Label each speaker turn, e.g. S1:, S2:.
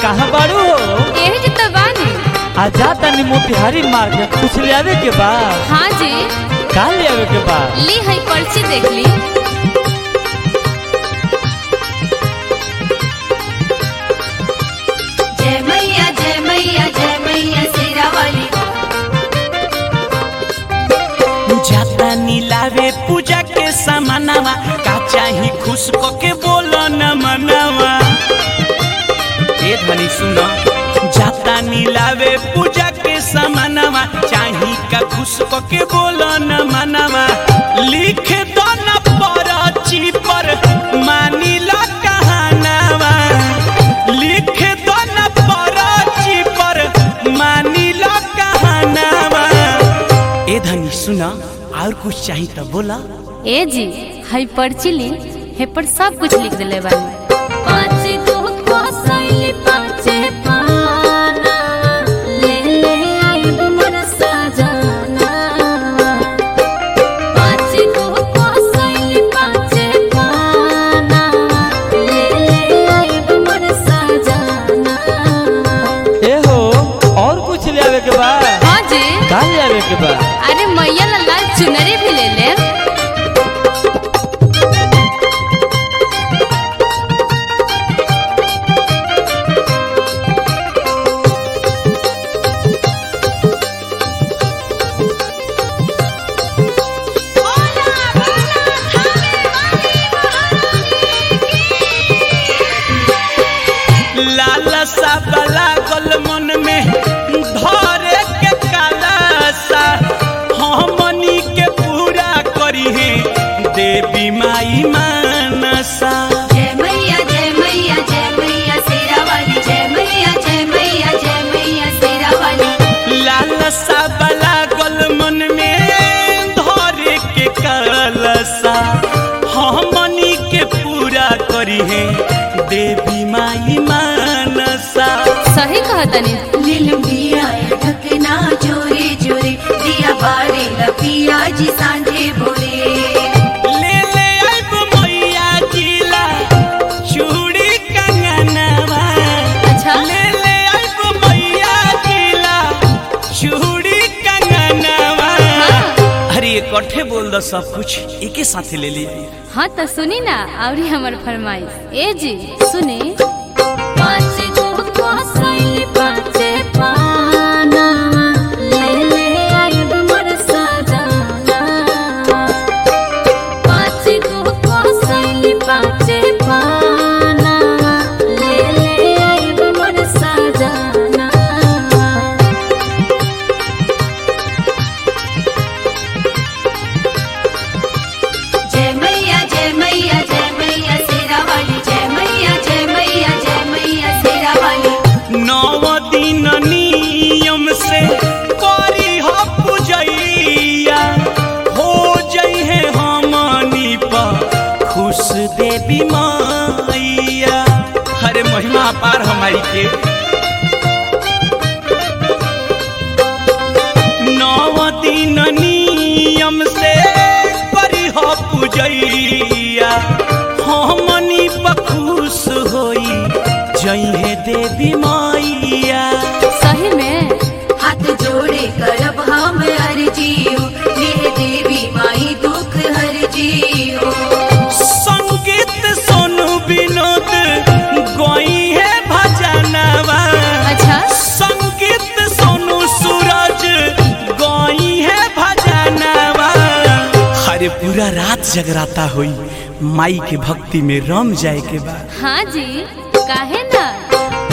S1: कहाँ बाड़ू हो
S2: यही जी तो बानी
S1: आ जा तनी मोतिहारी मार्केट कुछ ले आवे के बा
S2: हाँ जी
S1: का ले आवे के बा
S2: ली है पर्ची देख ली
S3: जय मैया जय मैया जय मैया शेरा वाली
S4: जाता नीलावे पूजा के समानवा का चाही खुश क के बोलो न मनवा ए धनी सुनो जाता नीलावे पूजा के समानवा चाही का खुश क के बोलो न मनवा लिख दो न परची पर मानी ला कहानवा लिख दो न परची पर मानी ला कहानवा ए धनी सुना और कुछ चाहिए तो बोला
S2: ए जी है पर्ची ली हे पर सब कुछ लिख दिले बानी
S3: पाँच गो कोसैली पाँचे पाना ले ले आइब मोर सजना पाँच गो कोसैली पाँचे पाना ले ले आइब मोर सजना
S1: ए हो और कुछ ले आवे के बा
S2: हाँ जी
S1: का ले आवे के बा
S2: अरे मैया ला लाल चुनरी भी ले ले
S4: लाला सा बला गल मन में धरे के कालासा हमनी के पूरा करी है देवी माई मानसा
S3: जय मैया जय मैया जय मैया शेरा वाली जय मैया जय मैया जय मैया शेरा वाली
S4: लाला सा बला गल मन में धरे के कालासा हमनी के पूरा करी है देवी माई मानसा
S2: सही कहा तनी
S3: नीलम दिया ढकना जोरे जोरे दिया बारे लपिया जी सांझे भोरे
S4: ले ले आइब मैया जिला चूड़ी कंगनवा
S2: अच्छा
S4: ले ले आइब मैया जिला चूड़ी कंगनवा अरे ये कट्ठे बोल दो सब कुछ एके साथे ले ली
S2: हाँ तो सुनी ना और हमर फरमाइश ए जी सुनी
S3: पाँच गो कोसैली पाँचे पाना ले ले आइब मोर सजना पाँच गो कोसैली पाँचे पाना ले ले आइब मोर सजना जय मैया जय मैया जय मैया शेरा वाली जय मैया जय मैया जय मैया शेरा वाली
S4: नौ दिन नियम से करी हो पूजैया हो जई है हमनी पर खुश देवी मैया हरे महिमा पार हमारी के नौ दिन नियम से करी हो पूजैया हमनी पर खुश होई जई है देवी मैया
S2: सही में
S3: हाथ जोड़े करब हम अर्जियो मेरे देवी माई दुख हर जियो
S4: संगीत सोनू विनोद गोई है भजनवा
S2: अच्छा
S4: संगीत सोनू सूरज गोई है भजनवा अरे पूरा रात जगराता हुई माई के भक्ति में रम जाए के बाद
S2: हाँ जी काहे ना